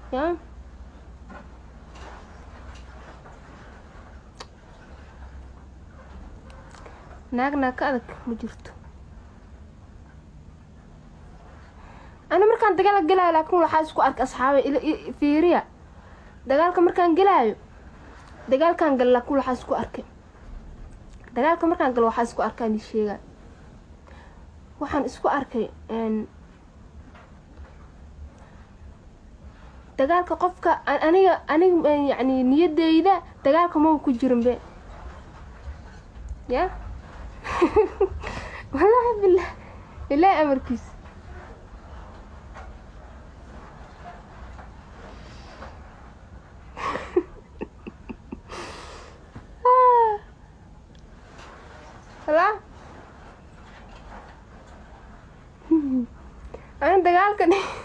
ya naag naag ka adag ma jirto ana markaan dagaal gelaayo laakiin waxaa isku arkay asxaabay ila fiiriya dagaalka markaan gelaayo dagaalkaan galo laakiin waxaa isku arkay dagaalka markaan galo waxaa isku arkaan ii sheegaa waxaan isku arkay dagaalka qofka aniga aniga yacni niyadeyda dagaalka maba ku jirin be ya wallaahi billah ilaahi amarkiisa لا أنا دقالك